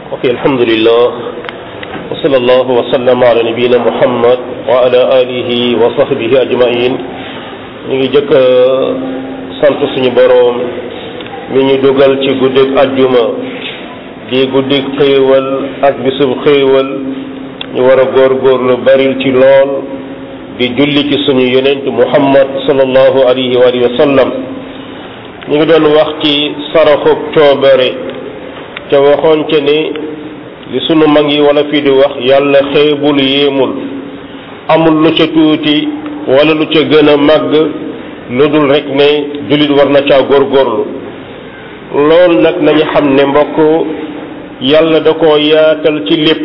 ok alhamdulillah wa sallallahu wa sallam ala nabiyina muhammad wa ala alihi wa sahbihi ajmain ñu ngi jëkk sant suñu boroom mi ñu dugal ci guddig ajjuma di guddig xéewal ak bisub xéewal ñu war a góorgóorlu baril ci lool di julli ci suñu yonent muhammad sallallahu alayhi wa alihi wa sallam ñu ngi doon wax ci saraxub coobare te waxoon ca ne li sunu mag yi wala fii di wax yàlla xeebul yéemul amul lu ca tuuti wala lu ca gën a màgg lu dul rek ne jullit war na caa góorgóorlu loolu nag nañu xam ne mbokk yàlla da koo yaatal ci lépp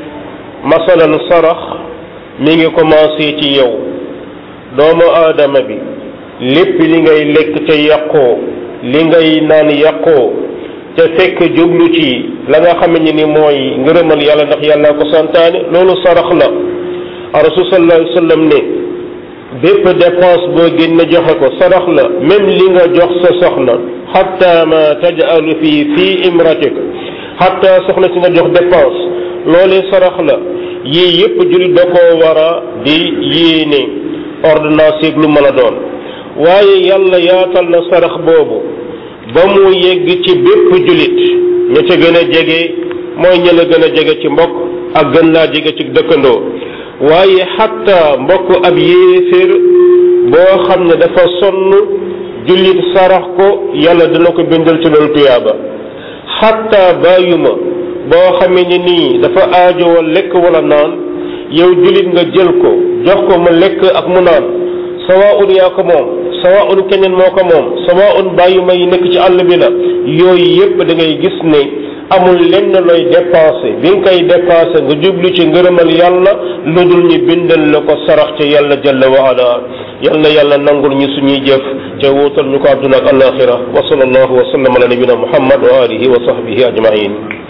masalan sarax mi ngi commencé ci yow doomu aadama bi lépp li ngay lekk te yàqoo li ngay naan yàqoo te fekk jublu ci la nga xam ne ni mooy ngërëmal yàlla ndax yàlla ko santaane loolu sarax la rasul sallallahu alayhi wa sallam ne bépp dépense boo génne joxe ko sarax la même li nga jox sa soxna xatta ma tajalu fii fii imratik xatta soxna si nga jox dépense loolee sarax la yii yépp jullit da koo war a di yéene ordonnance yeeg lu mën a doon waaye yàlla yaatal na sarax boobu ba mu yegg ci bépp jullit ña ca gën a jege mooy ña la gën a jege ci mbokk ak gën laa jege ci dëkkandoo waaye xatta mbokk ab yéeféer boo xam ne dafa sonn jullit sarax ko yàlla dina ko bindal ci loolu tuyaaba xatta bàyyuma boo xamee ne nii dafa aajowal lekk wala naan yow jullit nga jël ko jox ko mu lekk ak mu naan sawaun yaa ko moom sawaun keneen moo ko moom sawaun bàyyuma yi nekk ci àll bi la yooyu yépp da ngay gis ne amul lenn looy dépensé bi nga koy dépensé nga jublu ci ngërëmal yàlla lu dul ñu bindal la ko sarax ca yàlla jalla wa ala yal na yàlla nangul ñu suñuy jëf te wuutal ñu ko àdduna ak alaxira wa sallallahu wa sallam ala nabina muhammad wa alihi wa sahbihi ajmain